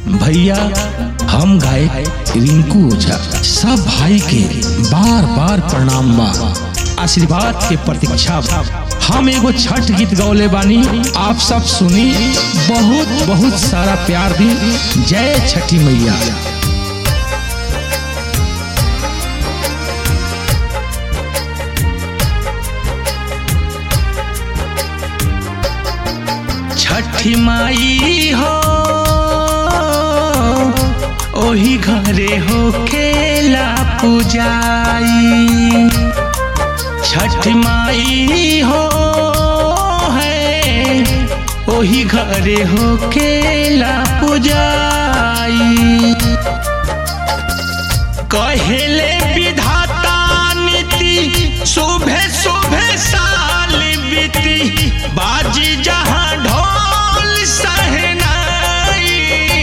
भैया हम गाए रिंकू ओझा सब भाई के बार बार प्रणाम बा आशीर्वाद के प्रतीक्षा बा हम एगो छठ गीत गौले बानी आप सब सुनी बहुत बहुत सारा प्यार दी जय छठी मैया छठी माई हो ओही घरे हो खेला पूजाई छठ माई हो है ओही घरे हो खेला पूजाई कहेले विधाता नीति सुबह सुबह साल बीती बाजी जहां ढोल सहनाई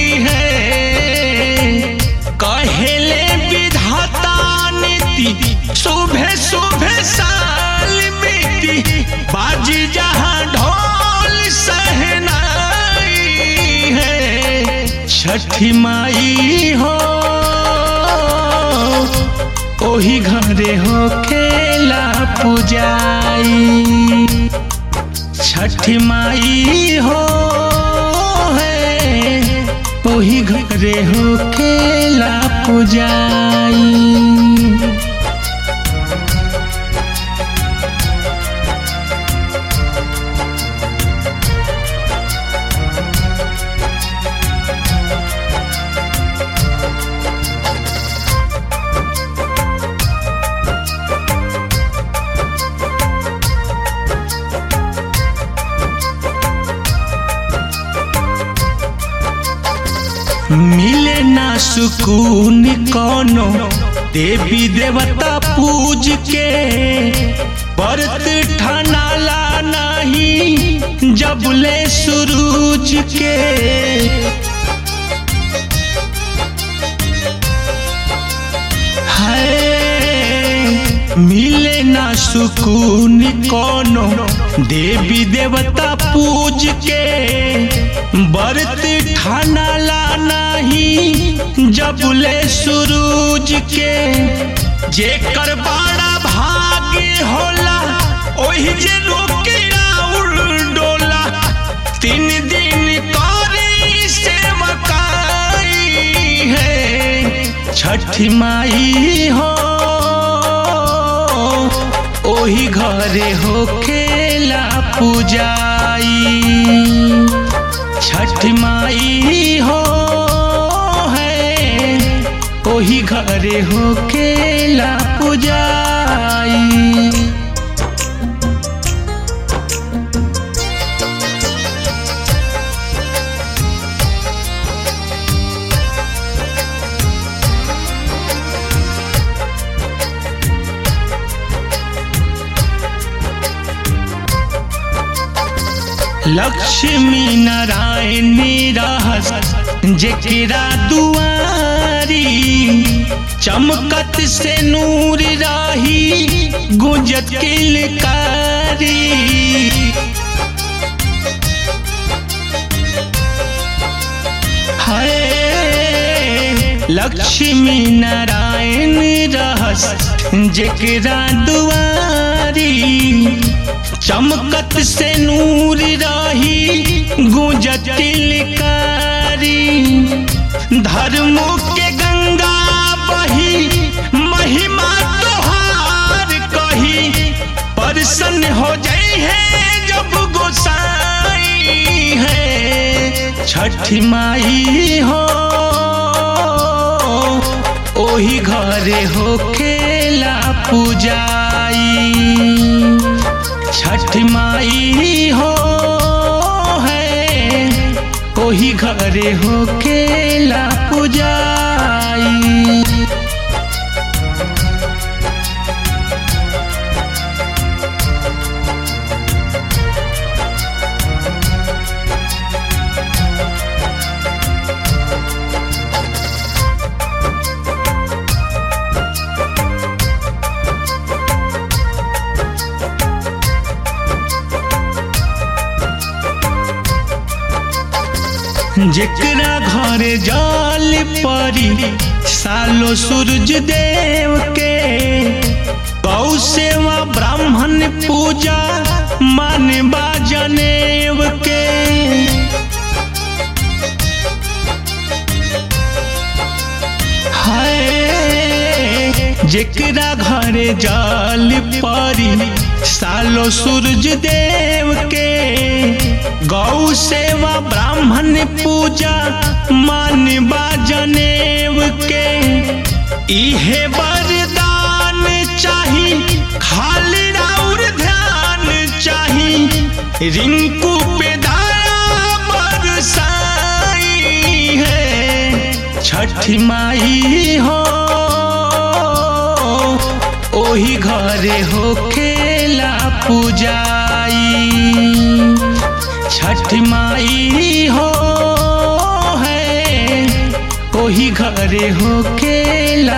है कहेले विधाता नीति सुबह सुबह साल बीती बाजी जहां ढोल सहनाई है छठी माई हो ओही घरे हो खेला पूजाई छठ माई हो है ओही घरे हो खेला पूजाई मिले ना सुकून कोनो देवी देवता पूज के व्रत ठनाला नहीं जबले सूरज के है मिले ना सुकून कोनो देवी देवता पूज के व्रत ठानाला नहीं जबले सूरज के जेकर बड़ा भाग्य होला ओही जे रोके राउर डोला तीन दिन करी सेवकाई है छठ माई हो ओही घरे हो खेला पूजाई छठ माई हो है ओही घरे हो खेला पूजाई लक्ष्मी नारायण रहस जेकरा दुआरी चमकत से नूर राही गुंजत किलकारी है लक्ष्मी नारायण रहस जेकरा दुआरी चमकत से नूर रही गुंजत कारी धर्मों के गंगा बही महिमा तोहार कही परसन हो जाई है जब गोसाई है छठ माई हो ओही घरे हो खेला पूजाई छठ माई हो है ओही घरे हो खेला पूजाई जेकरा घरे जल परी सालो सूरज देव के गौ सेवा ब्राह्मण पूजा मानवा जनेव के हाय जेकरा घरे जल परी सालो सूरज देव के गौ सेवा ब्राह्मण पूजा मानवा जनेव के इहे वरदान चाही खाली और ध्यान चाही रिंकू पे दया बरसाई है छठ माई हो ओही घरे हो खेला पूजाई छठ माई हो है ओही घरे हो खेला